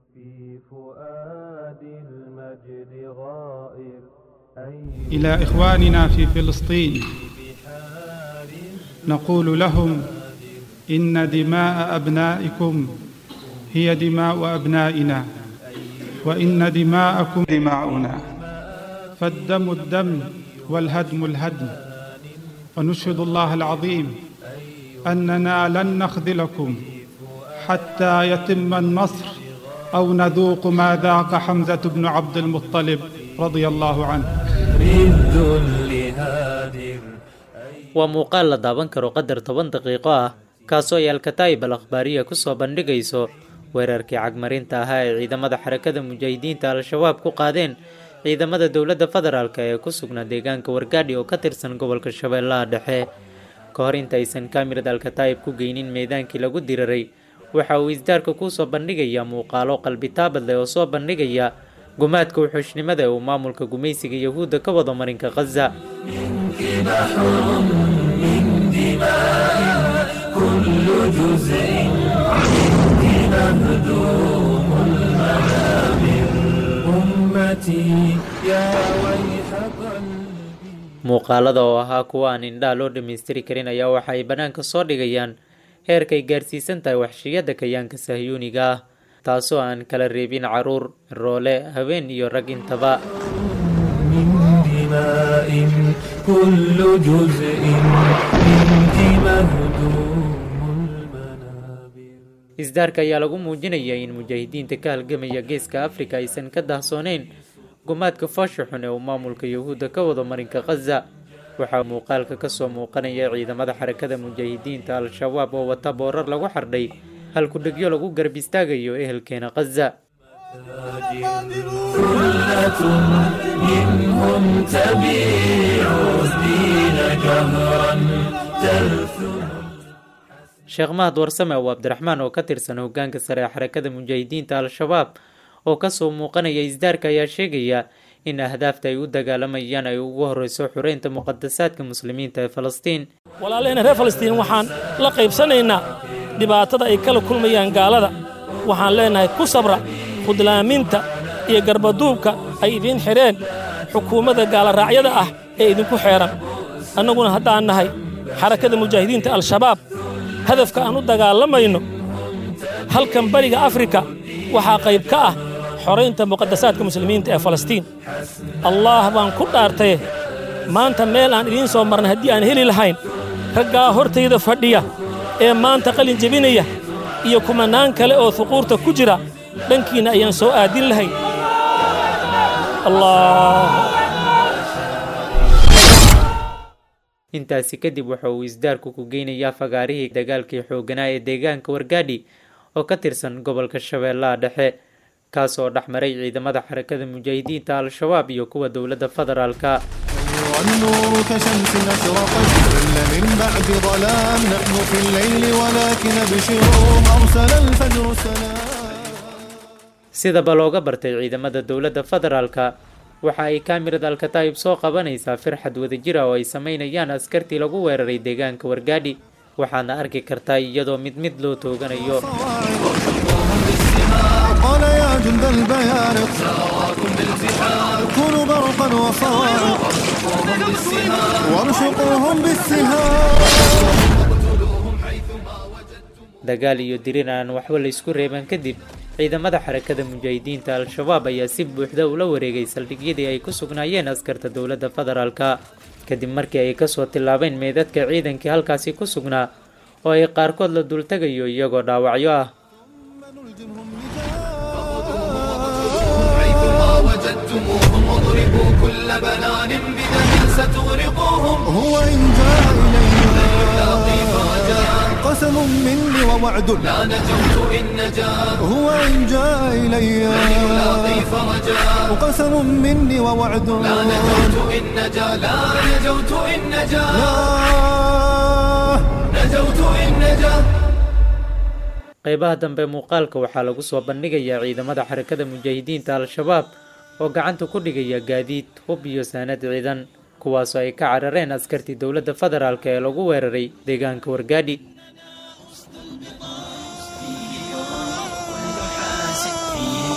إلى إخواننا في فلسطين نقول لهم إن دماء أبنائكم هي دماء أبنائنا وإن دماءكم دماؤنا فالدم الدم والهدم الهدم ونشهد الله العظيم أننا لن نخذلكم حتى يتم النصر أو نذوق ما ذاق حمزة بن عبد المطلب رضي الله عنه waa muuqaal la daawan karo qadar toban daqiiqo ah kaasoo ay alkataa'ib al akhbaariya ku soo bandhigayso weerarkii cagmarinta ahaa ee ciidamada xarakada mujaahidiinta al-shabaab ku qaadeen ciidamada dowladda federaalk ee ku sugnaa deegaanka wargaadhi oo ka tirsan gobolka shabeellaha dhexe ka hor intaysan kaamirad alkataa'ib ku geynin meydaankii lagu diraray waxa uu isdaarka kuu soo bandhigayaa muuqaalo qalbitaabad leh oo soo bandhigaya gumaadka wuxuushnimada ee uu maamulka gumaysiga yahuudda ka wado marinka khaza muuqaalada oo ahaa kuwa aan indhaha loo dhammaystiri karin ayaa waxa ay bannaanka soo dhigayaan heerkay gaarsiisan tahay waxshiyada kayaanka sahyuuniga ah taasoo aan kala reebin caruur roole haween iyo rag intaba isdaarka ayaa lagu muujinaya in mujaahidiinta ka halgamaya geeska afrika aysan ka dahsooneyn gumaadka foosha xun ee uu maamulka yahuudda ka wado marinka khaza waxaa muuqaalka kasoo muuqanaya ciidamada xarakada mujaahidiinta al-shabaab oo wata boorar lagu xardhay halkudhegyo lagu garab istaagayo ehelkeena khaza sheekh mahad warsame oo abdiraxmaan oo ka tirsan hogaanka sare ee xarakada mujaahidiinta al-shabaab oo kasoo muuqanaya isdaarka ayaa sheegaya in ahdaafta ay u dagaalamayaan ay ugu horeyso xureynta muqadasaadka muslimiinta ee falastiin walaalehena reer falastiin waxaan la qaybsanaynaa dhibaatada ay kala kulmayaan gaalada waxaan leennahay ku sabra khudlaaminta iyo garbaduubka ay idiin xidheen xukuumadda gaalaraacyada ah ee idinku xeedhan annaguna haddaan nahay xarakada mujaahidiinta al-shabaab hadafka aan u dagaalamayno halkan bariga afrika waxaa qayb ka ah xoraynta muqadasaadka muslimiinta ee falastiin allaah baan ku dhaartaye maanta meel aan idiin soo marnay haddii aan heli lahayn raggaa hortayda fadhiya ee maanta qalin jebinaya iyo kumannaan kale oo huquurta ku jira dhankiinna ayaan soo aadin lahayn intaasi kadib waxa uu isdaarku ku geynayaa fagaarihii dagaalkii xoogganaa ee deegaanka wargaadhi oo ka tirsan gobolka shabeellaha dhexe kaasoo dhex maray ciidamada xarakada mujaahidiinta al-shabaab iyo kuwa dowladda federaalka والنور كشمس أشرقت ظل من بعد ظلام نحن في الليل ولكن ابشروا أرسل الفجر السلام sidaba looga bartay ciidamada dowladda federaalka waxa ay kaamirad alkataa'ib soo qabanaysaa firxad wadajir ah oo ay samaynayaan askartii lagu weeraray deegaanka wargaadhi waxaadna arki kartaa iyadoo mid mid loo tooganayo قال يا جند البيارق كونوا برقا وصواعق وارشقوهم بالسهام dagaal iyo dirir aan waxba la isku reeban kadib ciidamada xarakada mujaahidiinta al-shabaab ayaa si buuxda ula wareegay saldhigyadii ay ku sugnaayeen askarta dowladda federaalka kadib markii ay kasoo tillaabeen meedadka ciidankii halkaasi ku sugnaa oo ay qaarkood la dultegayo iyagoo dhaawacyo ah وجدتموهم واضربوا كل بنان بدم ستغرقوهم هو إن جاء إلي قسم مني ووعد لا نجوت إن نجا هو إن جاء إلي يلاقي فرجا قسم مني ووعد لا نجوت إن نجا لا نجوت إن نجا نجوت إن نجا qeybaha dambe muuqaalka waxaa lagu soo bandhigayaa ciidamada xarakada mujaahidiinta al-shabaab oo gacanta ku dhigaya gaadiid hub iyo saanad ciidan kuwaasoo ay ka carareen askartii dowladda federaalk ee lagu weeraray deegaanka wargaadhi فيه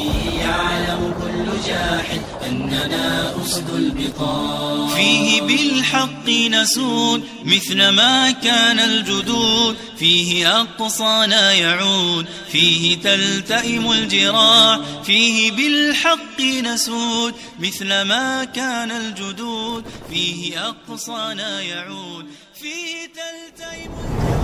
فيه يعلم كل جاحد أننا أسد البقاع فيه بالحق نسود مثل ما كان الجدود فيه أقصانا يعود فيه تلتئم الجراح فيه بالحق نسود مثل ما كان الجدود فيه أقصانا يعود فيه تلتئم الجراح